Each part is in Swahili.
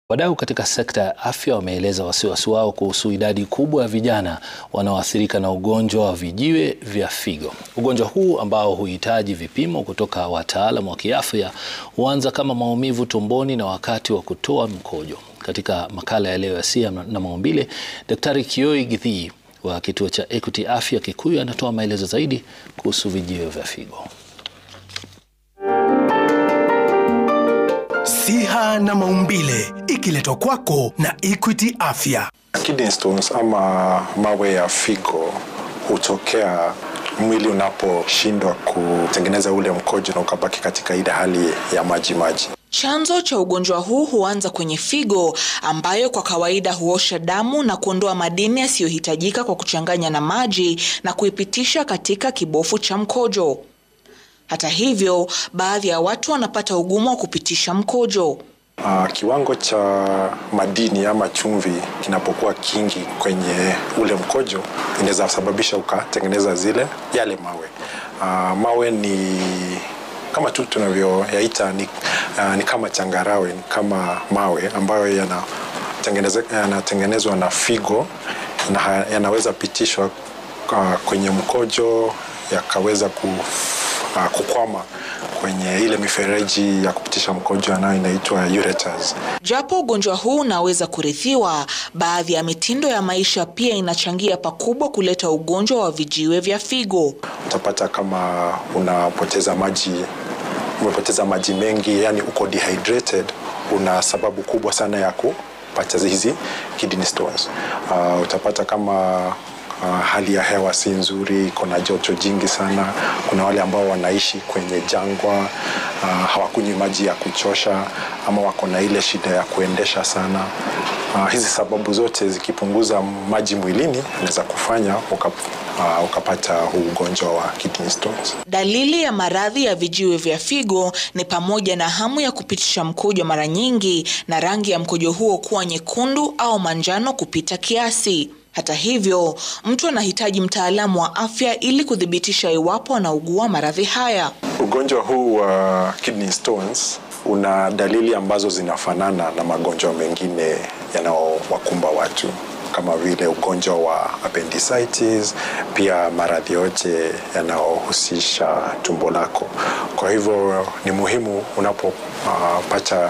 Wadau katika sekta ya afya wameeleza wasiwasi wao kuhusu idadi kubwa ya vijana wanaoathirika na ugonjwa wa vijiwe vya figo. Ugonjwa huu ambao huhitaji vipimo kutoka wataalamu wa kiafya huanza kama maumivu tumboni na wakati wa kutoa mkojo. Katika makala ya leo ya Siha na Maumbile, Daktari Kioi Githii wa kituo cha Equity Afya Kikuyu anatoa maelezo zaidi kuhusu vijiwe vya figo. Siha na Maumbile ikiletwa kwako na Equity Afya. Kidney stones ama mawe ya figo hutokea mwili unaposhindwa kutengeneza ule mkojo na ukabaki katika ile hali ya maji maji. Chanzo cha ugonjwa huu huanza kwenye figo ambayo kwa kawaida huosha damu na kuondoa madini yasiyohitajika kwa kuchanganya na maji na kuipitisha katika kibofu cha mkojo. Hata hivyo, baadhi ya watu wanapata ugumu wa kupitisha mkojo. Uh, kiwango cha madini ama chumvi kinapokuwa kingi kwenye ule mkojo inaweza sababisha ukatengeneza zile yale mawe. Uh, mawe ni kama tu tunavyoyaita ni, uh, ni kama changarawe, ni kama mawe ambayo yanatengenezwa na figo na yanaweza pitishwa uh, kwenye mkojo yakaweza ku, uh, kukwama kwenye ile mifereji ya kupitisha mkojo anayo inaitwa ureters. Japo ugonjwa huu unaweza kurithiwa, baadhi ya mitindo ya maisha pia inachangia pakubwa kuleta ugonjwa wa vijiwe vya figo. Utapata kama unapoteza maji, umepoteza maji mengi, yani uko dehydrated, una sababu kubwa sana ya kupata hizi kidney stones. Uh, utapata kama Uh, hali ya hewa si nzuri, iko na joto jingi sana. Kuna wale ambao wanaishi kwenye jangwa uh, hawakunywi maji ya kuchosha ama wako na ile shida ya kuendesha sana. Uh, hizi sababu zote zikipunguza maji mwilini inaweza kufanya uka, uh, ukapata huu ugonjwa wa kidney stones. Dalili ya maradhi ya vijiwe vya figo ni pamoja na hamu ya kupitisha mkojo mara nyingi na rangi ya mkojo huo kuwa nyekundu au manjano kupita kiasi. Hata hivyo, mtu anahitaji mtaalamu wa afya ili kuthibitisha iwapo anaugua maradhi haya. Ugonjwa huu wa uh, kidney stones una dalili ambazo zinafanana na magonjwa mengine yanayowakumba watu kama vile ugonjwa wa appendicitis, pia maradhi yote yanayohusisha tumbo lako. Kwa hivyo ni muhimu unapopata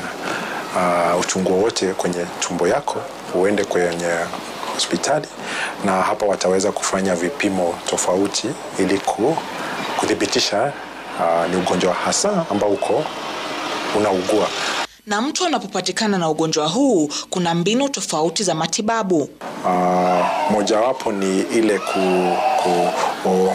uh, uh, uchungu wowote kwenye tumbo yako uende kwenye hospitali na hapa wataweza kufanya vipimo tofauti ili kuthibitisha uh, ni ugonjwa hasa ambao uko unaugua. Na mtu anapopatikana na ugonjwa huu, kuna mbinu tofauti za matibabu. Uh, mojawapo ni ile ku, ku, ku,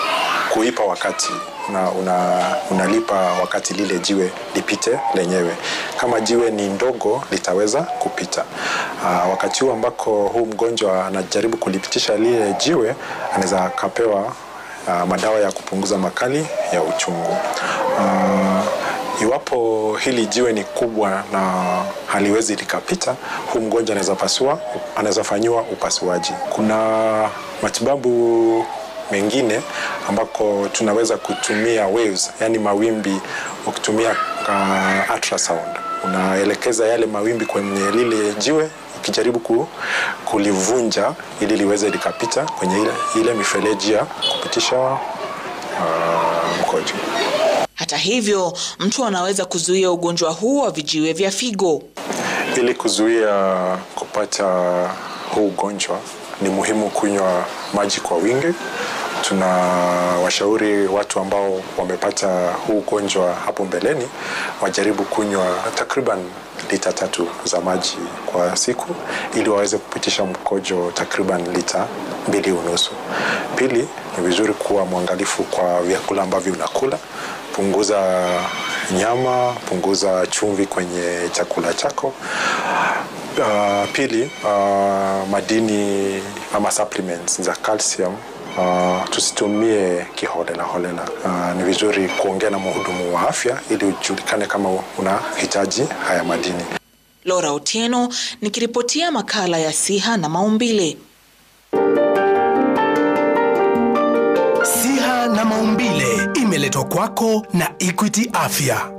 kuipa wakati na una, unalipa wakati lile jiwe lipite lenyewe. Kama jiwe ni ndogo litaweza kupita. Uh, wakati huu ambako huu mgonjwa anajaribu kulipitisha lile jiwe, anaweza akapewa uh, madawa ya kupunguza makali ya uchungu. Uh, iwapo hili jiwe ni kubwa na haliwezi likapita, huu mgonjwa anaweza pasua, anaweza fanyiwa upasuaji. Kuna matibabu mengine ambako tunaweza kutumia waves, yani mawimbi ukitumia uh, ultrasound. Unaelekeza yale mawimbi kwenye lile jiwe ukijaribu ku, kulivunja ili liweze likapita kwenye ile, ile mifereji ya kupitisha uh, mkojo. Hata hivyo, mtu anaweza kuzuia ugonjwa huu wa vijiwe vya figo. Ili kuzuia kupata huu ugonjwa ni muhimu kunywa maji kwa wingi. Tunawashauri watu ambao wamepata huu ugonjwa hapo mbeleni wajaribu kunywa takriban lita tatu za maji kwa siku ili waweze kupitisha mkojo takriban lita mbili unusu. Pili, ni vizuri kuwa mwangalifu kwa vyakula ambavyo unakula. Punguza nyama, punguza chumvi kwenye chakula chako. Uh, pili, uh, madini ama supplements za calcium uh, tusitumie kiholela holela. Uh, ni vizuri kuongea na mhudumu wa afya ili ujulikane kama unahitaji haya madini. Laura Otieno nikiripotia makala ya Siha na Maumbile. Siha na Maumbile imeletwa kwako na Equity Afya.